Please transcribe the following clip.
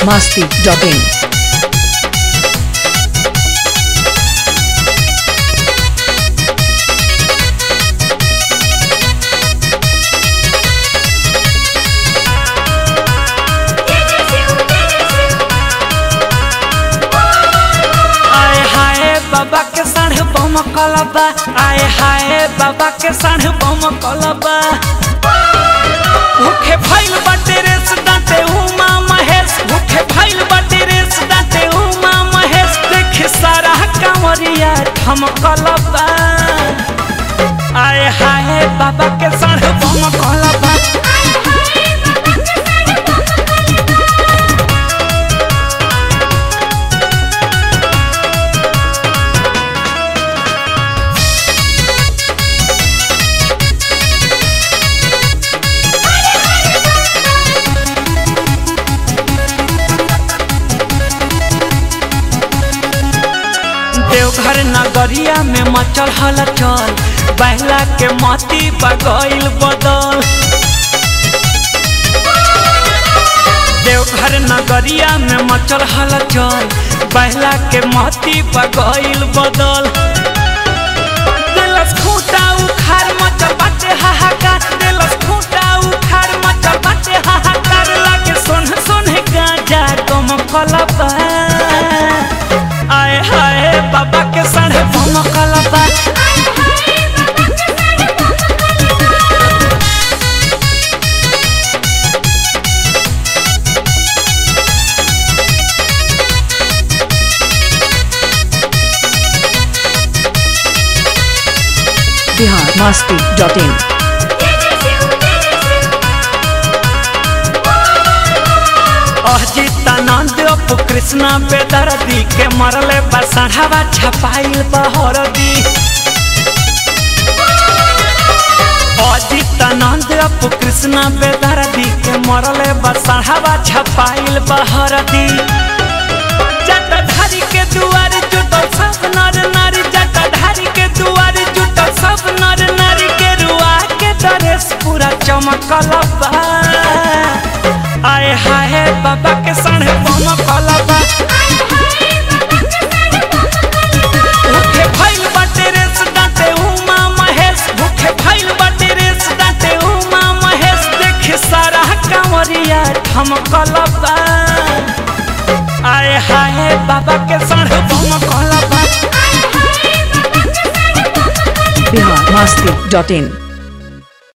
masti.in. आए हाय बाबा के साढ़ बम कलबा आए हाय बाबा के साढ़ बम कलबा भूखे फैल बाटे रेस दाते उमा महेश भूखे फैल बाटे रेस दाते उमा महेश देख सारा कांवरिया ठम कलबा आए हाय बाबा के साढ़ बम कलबा देवघर नगरिया में मचल हलचल बहला के मती बगैल बदल देवघर नगरिया में मचल हलचल बहला के मती बगैल बदल दिलस खूंटा उखाड़ मचल बाटे हाहाकार दिलस खूंटा उखाड़ मचल बाटे हाहाकार लागे सोन सोन गाजा कम कलबा आए हाय बाबा के साढ़े बम कलबा Bihar masti.in. अजितानंद अपु कृष्णा बेदर्दी के मरले बसढ़ावा छपाइल बहरदी अजितानंद अपु कृष्णा बेदर्दी के मरले बसढ़ावा छपाइल बहरदी जटाधारी के दुआर जुटल सब नर नारी जटाधारी के दुआर जुटल सब नर नारी के रुआ के ड्रेस पूरा चमकल बा आए हाय बाबा के साढ़े बम कलबा भूखे फैल बाटे रेस दाते उमा महेश भूखे फैल बाटे रेस दाते उमा महेश देख सारा कांवरिया ठमकलबा आए हाय बाबा के साढ़े बम कलबा Bihar masti.in.